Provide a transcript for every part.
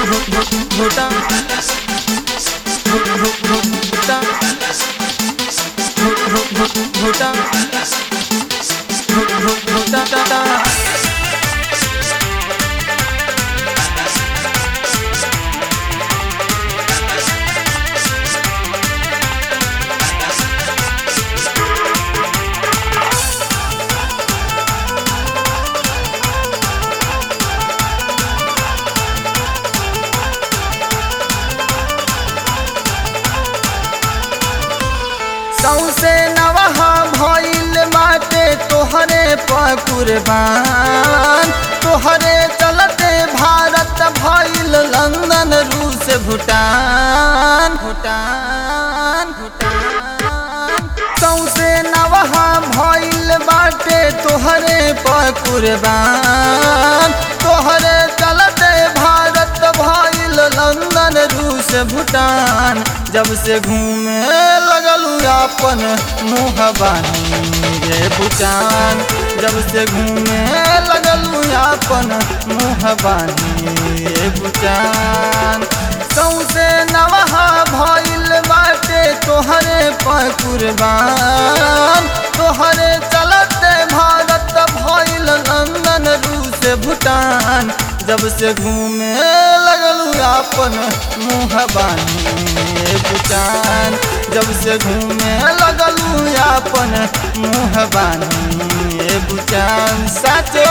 भूटान भूटान भूटान भूटान सौसे नवहा भइल बाटे तोहरे पकुरबान तोहरे चलते भारत भइल लंदन रूस भूटान भूटान भूटान सौसे नवहा भइल बाटे तोहरे पकुरबान तोहरे चलते भारत भइल लंदन रूस भूटान जब से घूमे लगलू अपन मुँह बानी रे भूटान जब से घूमे लगलू अपन मुँह बानी रे भूटान सौसे नवहा भइल बाटे तोहरे पकुरबान तोहरे चलते भारत भइल लंदन रूस भूटान जब से घूमे लगलू अपन मुँह बानी रे भूटान जब से घूमे लगलू अपन मुँह बानी रे भूटान साचो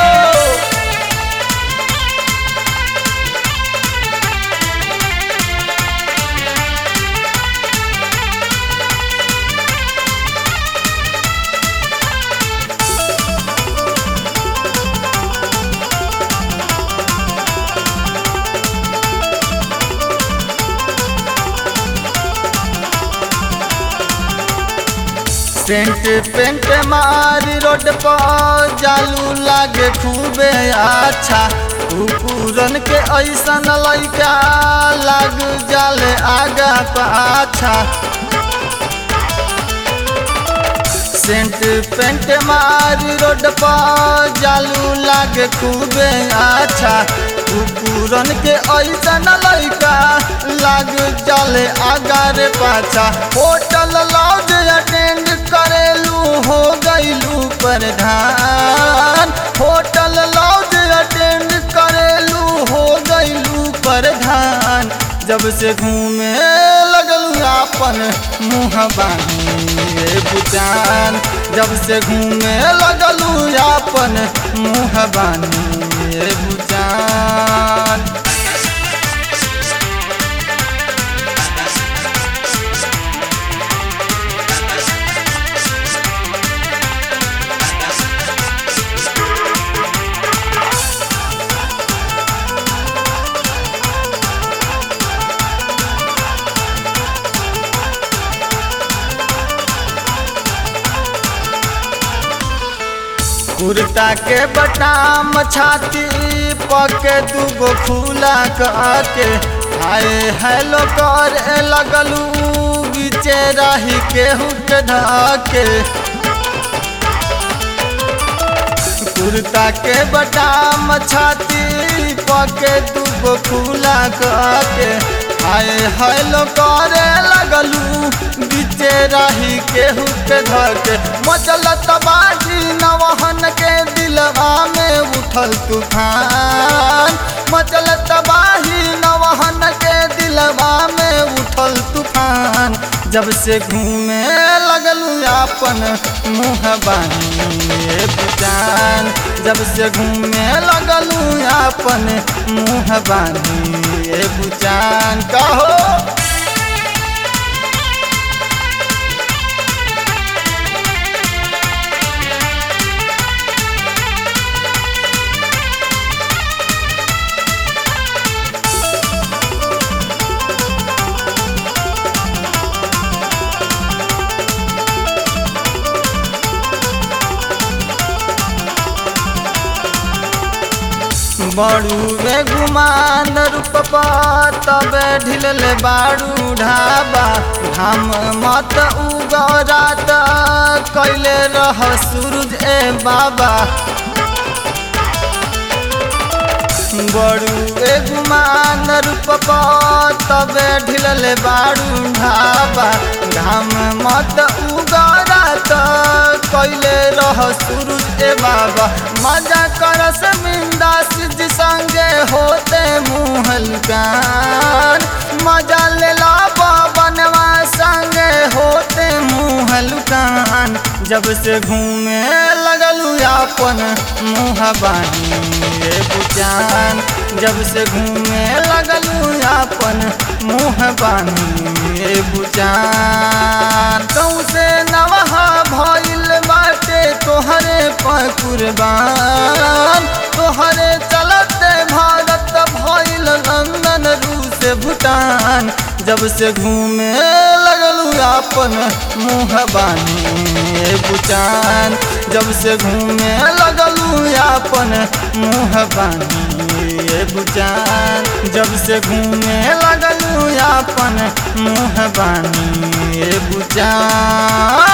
सेंट पेंट मारी रोड पर जालू लागे खूबे अच्छा कुकुरन के ऐसन लैका लाग जाले आगा पाछा सेंट पेंट मारी रोड पर जालू लागे खूबे अच्छा कुकुरन के ऐसन लैका लाग जाले आगा रे पाछा होटल लॉज अटेंड करेलू हो गईलू प्रधान होटल लॉज अटेंड करेलू हो गईलू प्रधान जब से घूमे लगलू अपन मुँह बानी रे भूटान जब से घूमे लगलू अपन मुँह बानी रे भूटान कुर्ता के बटाम छाती पके दूगो खुला के हाय हेलो कर लगलू बीचे रही केहू के धाके कुर्ता के बटाम छाती पके दूगो खुला के हाय हेलो करे लगलू बीचे रही केहू के धके मचलत बाजी नवहन के दिलवा में उठल तूफान मचलत बाही नवहन के दिलवा में उठल तूफान जब से घूमे लगलू अपन मुँह बानी भूटान जब से घूमे लगलू अपन मुँह बानी भूटान कहो बड़ू रे गुमान रूपा तबे ढिलले बाड़ू ढाबा हम मत उगरात कैले रह सूरज ए बाबा बड़ू ए गुमान गुमान रूप तबे ढिलल बारू ढाबा घाम मत उगरा त कैले रह सूरज ए बाबा मजा करस मिंदा सिद्ध संगे होते मुहलकान मजा ले ला बनवा संगे होते मुहलकान जब से घूमे लगलू अपन मुँह बानी रे बुचान जब से घूमे लगलू अपन मुँह बानी रे बुचान कहूँ से नवहा भइल बाटे तोहरे पर कुर्बान तोहरे चलते भारत भइल लंदन रूस भूटान जब से घूमे लगलू अपन मुँह बानी बुचान जब से घूमे लगलू अपन मुँह बानी बुचान जब से घूमे लगलू अपन मुँह बानी बुचान